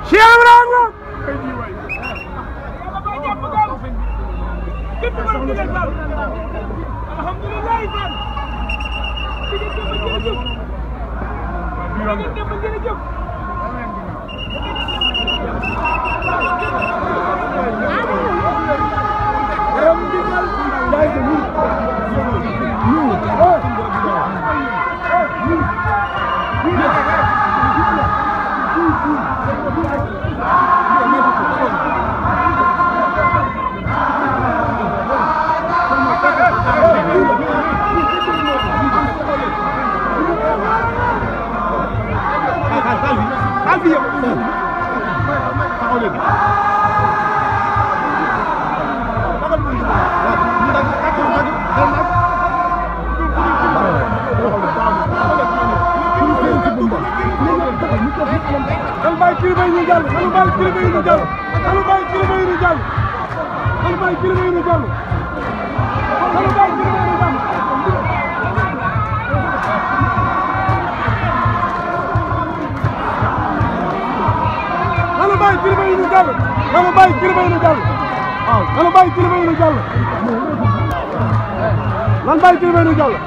Cheikh Ibrahima Nanu bàyyi kilifa yi ñu jàll nanu bàyyi kilifa yi ñu jàll nanu bàyyi kilifa yi ñu jàll nanu bàyyi kilifa yi ñu jàll nanu bàyyi kilifa yi ñu jàll nanu bàyyi kilifa yi ñu jàll nanu bàyyi kilifa yi ñu jàll waaw nanu bàyyi kilifa yi ñu jàll nanu bàyyi kilifa yi ñu jàll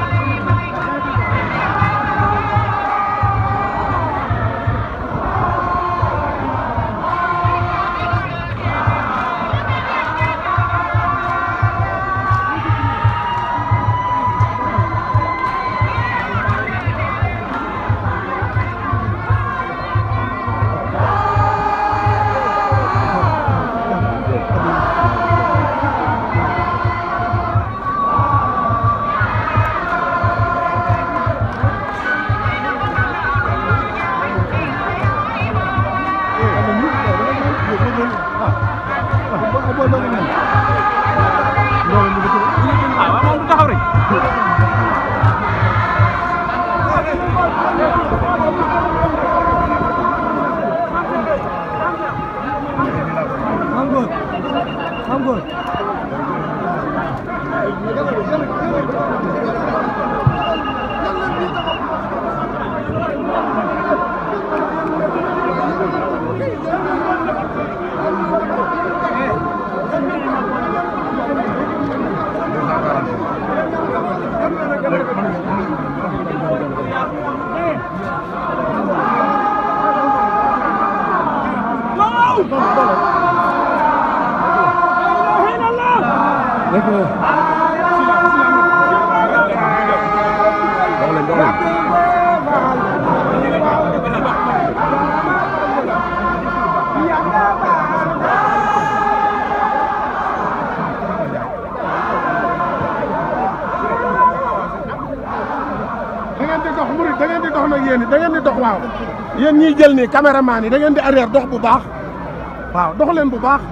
da ngeen di dox murid da ngeen di dox nag yéen da ngeen di dox waaw yéen ñiy jël nii caméraman yi da ngeen di arrière dox bu baax waaw dox leen bu baax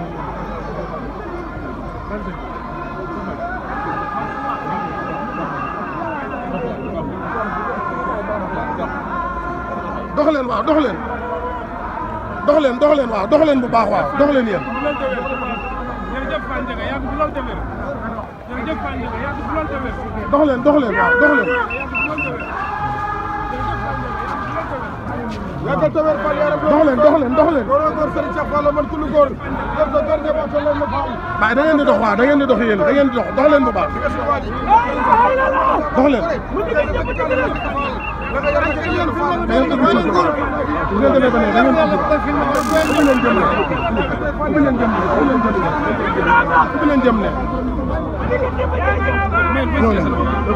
dox leen waaw dox leen dox leen dox leen waaw dox leen bu baax waaw dox leen yéen jërëjëf Fane Ndiaga yàgg bu loolu tamit jërëjëf Fane Ndiaga yàgg bu loolu tamit dox leen dox leen waaw dox leen yàggal tawér Fall yaram dox leen dox leen dox leen góor góor Serigne Cheikh Fall man kullu góor def sa góor ñëpp ak sa loolu ma Fall waaye da ngeen di dox waaw da ngeen di dox yéen da ngeen di dox dox leen bu baax dox leen da ngeen di dugg ci bu ngeen demee ba ne da ngeen di dugg ubbi leen jëm ne ubbi leen jëm ne ubbi leen jëm ne ñoo leen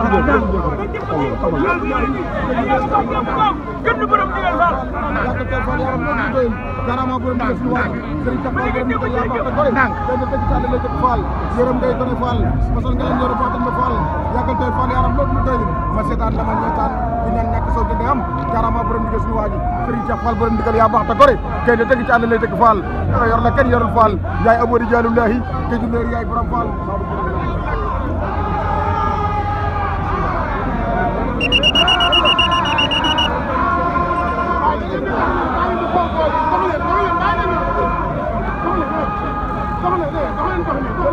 yàggal tawér Fall yaram loolu ñu doyul garama borom di def lu waay Serigne Cheikh Fall borom di ko yaa baax te gore Ndànk. dañu tëgg ci àll lay tëgg Fall yërëm ngay tone Fall masal nga leen yore Fatal ma Fall yàggal tawér Fall yaram loolu ñu doyul ma seetaan la ma ñeetaan di ñaan ñàkk soo jëndee am garama borom di suñu waaji Serigne Cheikh Fall borom digal yaa baax te gore kay da tëgg ci àll lay tëgg Fall yor la kenn yorul Fall yaay abori jaalullahi ke julleer yaay borom Fall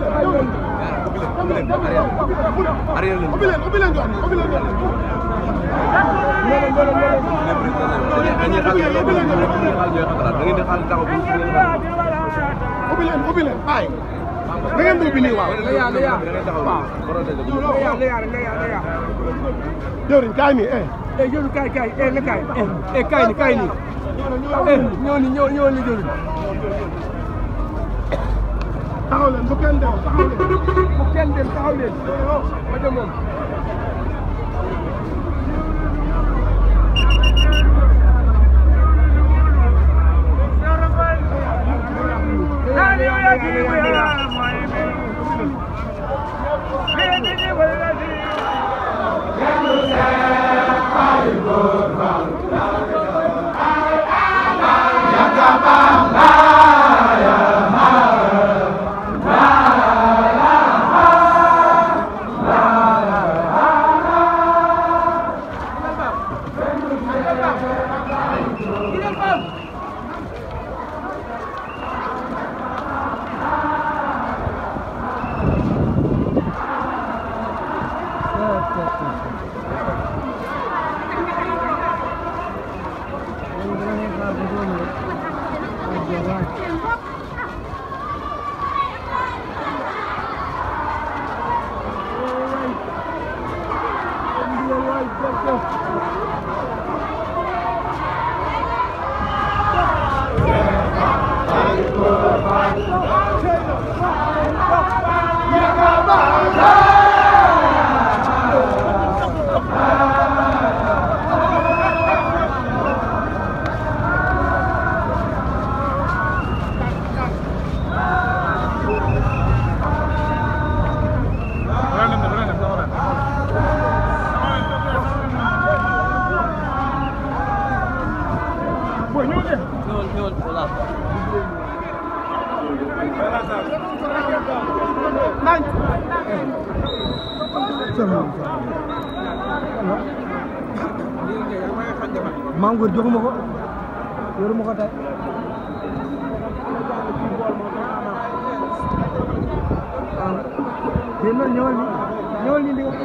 ubbi leen ubbi leen jox ni ubbi leen jox ni dañuy xaar dañuy xaar ñooy xalaat da ngeen di xaar taxaw bu ngeen xaar ubbi leen ubbi leen bàyyi da ngeen di ubbi nii waaw da ngeen taxaw protéger jëwriñ kaay nii eh eh jëlu kaay kaay eh na kaay eh eh kaay ni kaay ni eh ñëw ni ñëw ñëw ni jëlu taxaw leen bu kenn dem taxaw leen bu kenn dem taxaw leen ma dem moom maam góor joxuma ko yoruma ko tey waaw dégg nga ñëwal ni ñëwal ni ndigal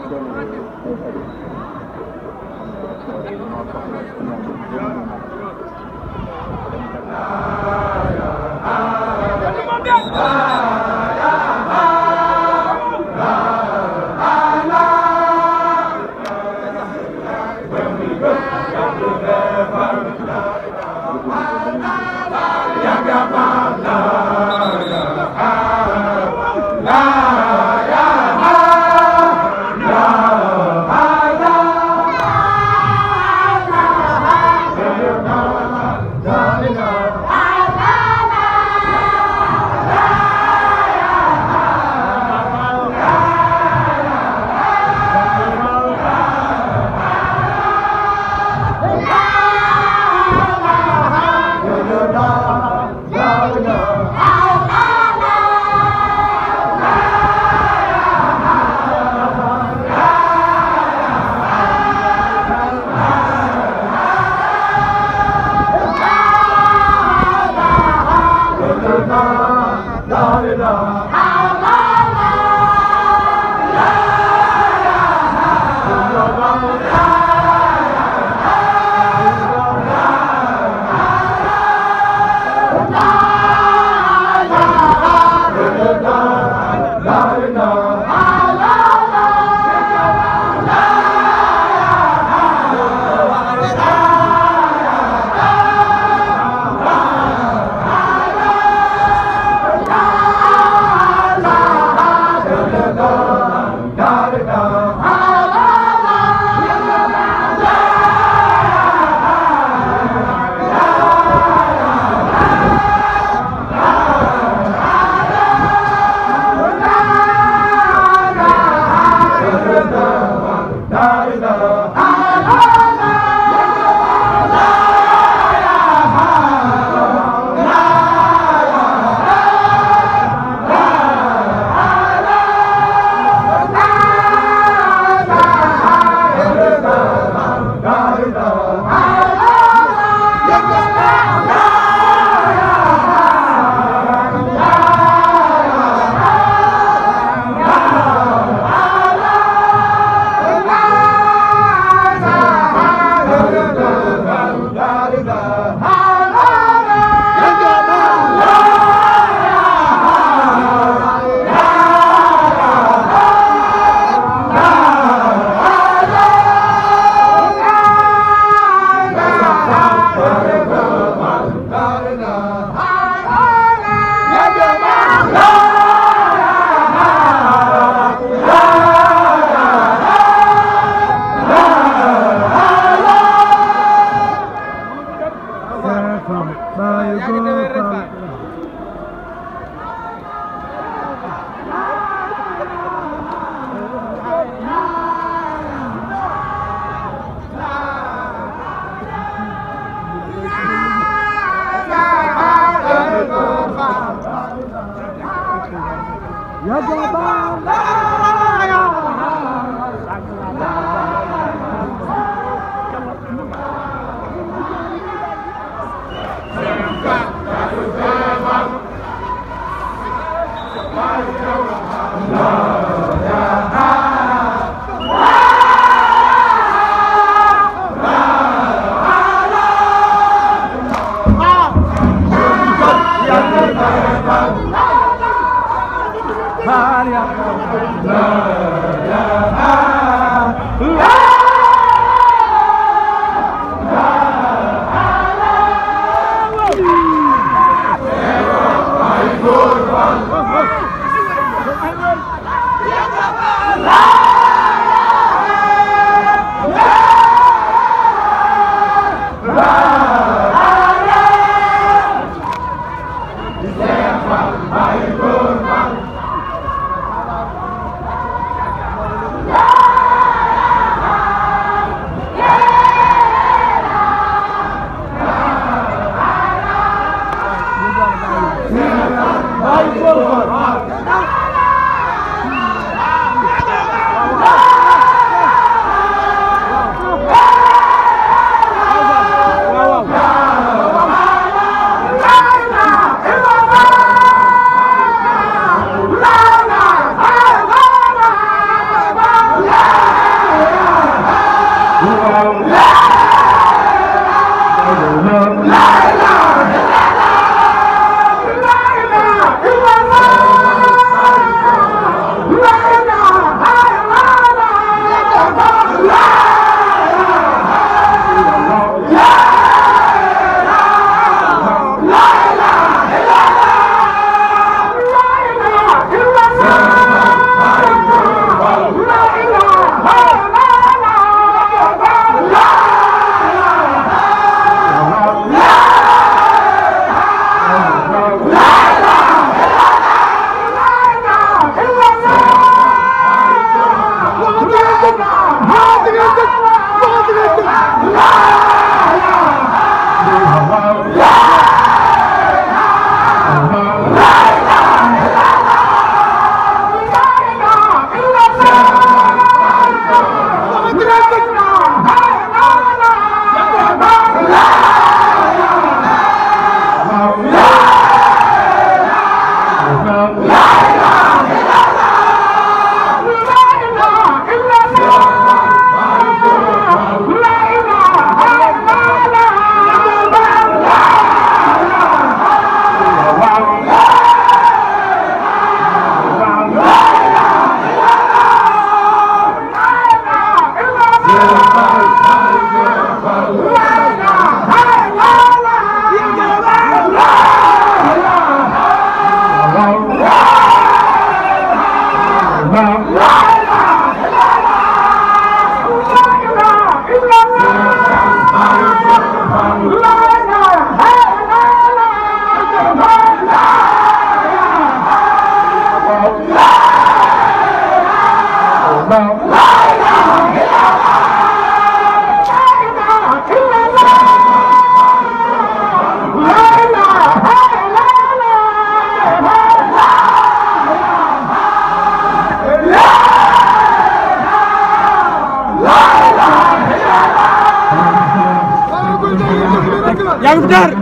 La Bayu Gopal. Ya Gopal. yaa ngi fi jaar